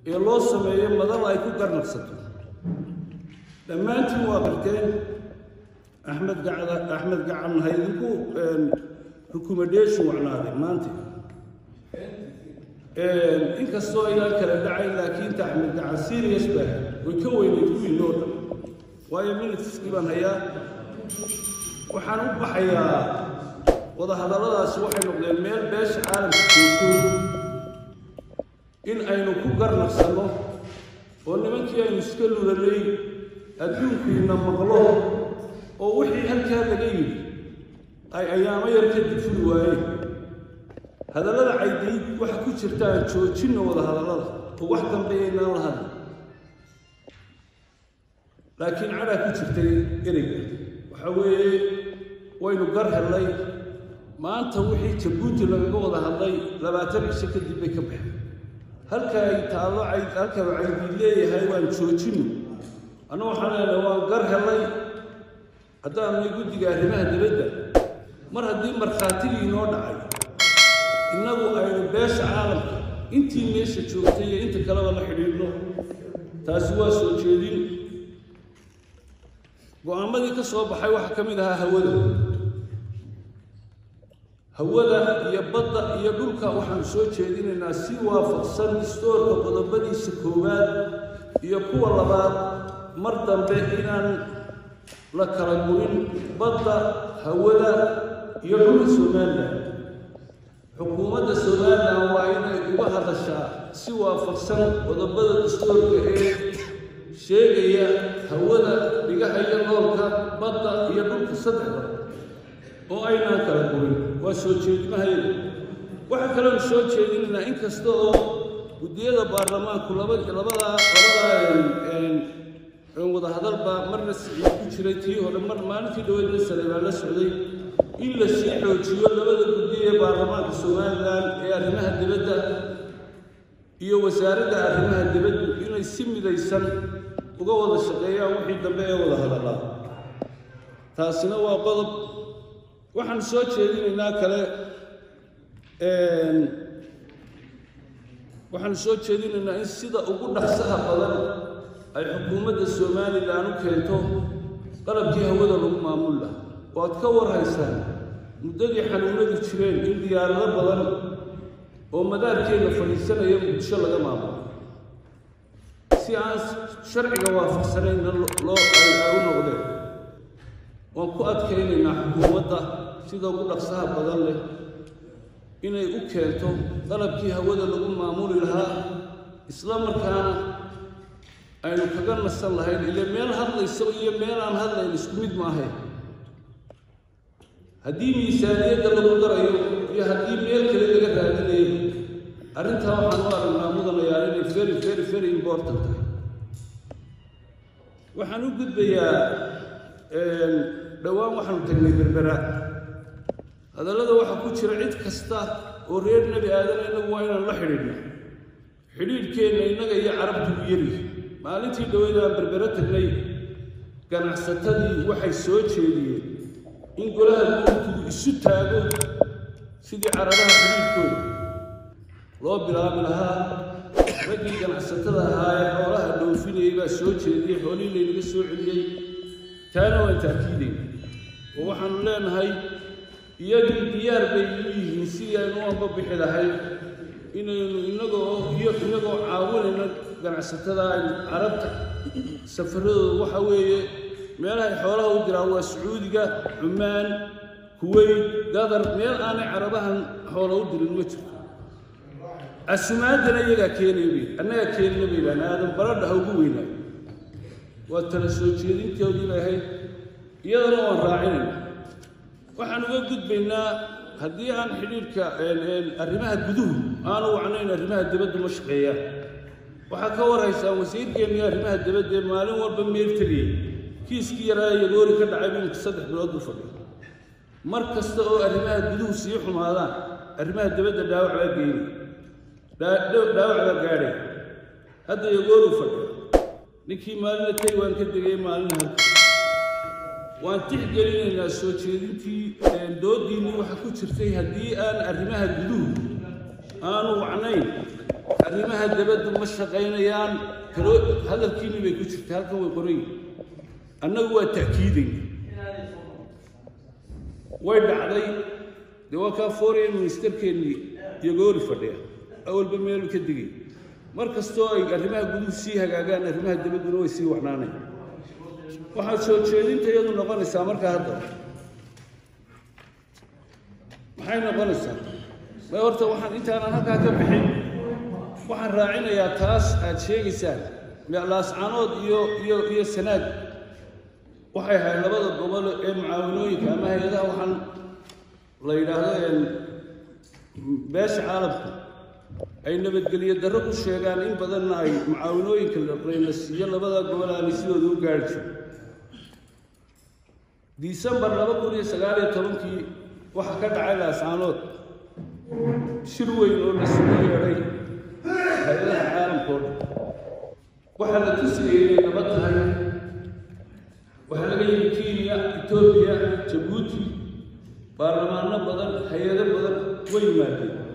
ee loo sameeyo madal ay ku garnaqsato dhammaantiin waa qarteen axmed gacda axmed gacan ha idinku recommendation wacnaaday maanta inkastoo ayaan kala dhacayn laakiin ta axmed gacan serious baa way ka weyneyd kuwii noo dhan waayo minuteskii baan hayaa waxaan u baxayaa wadahadalladaasi waxay noqdeen meel beesha caalamka joogto in aynu ku garnaqsanno oo nimankii aynu iska lulanay adduunkiina maqlo oo wixii halkaa laga yidhi ay ayaamo yar kadib fuli waayeen hadallada caydiid waxa ku jirta aan joojinno wadahadallada oo wax dambeeyaynaan la hadli laakiin cadhaa ku jirtay ereyga waxa weeye waynu gar hellay maanta wixii jabuuti lagaga wada hadlay labaatan cisho kadib bay ka baxeen halka ay taallo halkaba caydiid leeyahay waan joojinno anna waxaan leenahay waan gar hellay haddaanay guddiga arrimaha dibadda mar haddii markhaatigii noo dhacay innagu aynu beesha caalamka intii meesha joogtay iyo inta kaleba la xidhiidhno taasi waa soo jeedin go-aamadii ka soo baxay waxaa ka mid ahaa hawada hawada iyo badda iyo dhulka waxaanu soo jeedinaynaa si waafaqsan distoorka qodobadiisa koowaad iyo kuwa labaad mar dambe inaan la kala gurin badda hawada iyo dhulka somalilan xukuumadda somalilan waa inay uga hadashaa si waafaqsan qodobada dastoorka ee sheegaya hawada dhigaha iyo noolka badda iyo dhulka saddexda oo aynaan kala gurin waa soo jeedimahayda waxaa kaloonu soo jeedinaynaa in kasta oo guddiyada baarlamaanku laba labadaa labadaa wadahadal baa marna siciid ku jiray tii hore mar maalintii dhaweydna sare baa la socday in la sii xoojiyo labada guddi ee baarlamaanka somalilan ee arrimaha dibadda iyo wasaaradda arrimaha dibaddu inay si midaysan uga wada shaqeeyaan wixii dambe ee wada hadallaa taasina waa qodob waxaan soo jeedinaynaa kale waxaanu soo jeedinaynaa in sida ugu dhaqsaha badan ay xukuumadda somalilan u keento qalabkii hawada lagu maamul laha oo aad ka warhaysaan muddadii xanuunadu jireen in diyaarado badan oo madaarkeenna fadhiisanaya muqdisho laga maamulo si aan sharciga waafaqsanayna loo ay u noqdeen waan ku adkaynaynaa xukuumadda sida ugu dhaqsaha badan leh inay u keento qalabkii hawada lagu maamuli lahaa isla markaana aynu kaga nasan lahayn ile meel hadlayso iyo meel aan hadlayn isku mid maahayn haddii miisaaniyadda lagu darayo iyo haddii meel kale laga raadinayo arrintaa waxaan u aragnaa mudanayaa inay very very very important tahay waxaan u gudbayaa dhowaan waxaanu tagnay berbera hadallada waxaa ku jira cid kasta oo reer nebi aadana innagu waa inaan la xidhiidhno xidhiidhkeenna innaga iyo carabtu u yari maalintii dhaweyd aan berbero tagnay ganacsatadii waxay soo jeediyeen in golaha guurtigu isu taago sidii carabaha xidhiidhkooda loo bilaabi lahaa raggii ganacsatada ahaa ee xoolaha dhoofinayay baa soo jeediyey xoolihii laynaga soo celiyey taana waan taakiidayna oo waxaanu leenahay iyagii diyaar bay u yihiin sidii aynu u ambabixi lahayd inaynu innagoo iyo innagoo caawinayna ganacsatada aynu carabta safaradooda waxa weeye meelahay xoolaha u diraan waa sacuudiga cumaan kuweyt gadar meel aanay carabahan xoola u dirin ma jirto casumaadana iyagaa keenaya bay annagaa keenina bay idhahan aadan baradha ha ugu weynaayo waa tala soo jeedintoodii bay ahayd iyadana waan raacinayna waxaan uga gudbaynaa haddii aan xidhiidhka arrimaha guduhu aanu wacnayn arrimaha dibaddu ma shaqeeyaan waxaa ka warhaysaan wasiirkeenni arrimaha dibadda ee maalin walba meel tegaya kiiskii yaraa yagoori ka dhacay minka saddex bilood buu fadhiya mar kasta oo arrimaha guduhu sii xumaadaan arrimaha dibadda dhaawac baa geynay dhaawac baa gaadhay hadda yagooru fadhiya ninkii maalina tegi waan ka degay maalina halka waan tixgelinaynaa soo jeedintii doodiinni waxa ku jirtay haddii aan arrimaha guduhu aanu wacnayn arrimaha dabaddu ma shaqaynayaan kalo hadalkiinii bay ku jirta halkan way qoran yihin annagu waa ta'kiidayna way dhacday dee waa kaa foreign ministerkeennii iyogoori fadhiya awalba meelu ka digay mar kastoo ay arrimaha guduhu sii hagaagaan arrimaha dabadduna way sii wacnaanayn waxaa soo jeedinta iyadu noqonaysaa markaa hadda maxay noqonaysaa may horta waxaan intaanan halkaa ka bixin waxaan raacinayaa taas aad sheegaysaan laascanood iyo iyo iyo sanaad waxay ahayd labada gobol ee mucaawanooyinka ama hay-adaha waxaan la yidhaahdo beesha caalamka ay nabadgelyo darro ku sheegaan in badanna ay mucaawanooyinka layna siiyo labada gobol aanay sidooda u gaari jiro disembar laba kun iyo sagaal iyo tobankii waxaa ka dhacay laascaanood shir weyn oo la sugu yeedhay hay-adaha caalamkao dhan waxaa la tusayay inay nabad tahay waxaa laga yimi kenya etoobiya jabuuti baarlamaano badan hay-ado badan way yimaadeen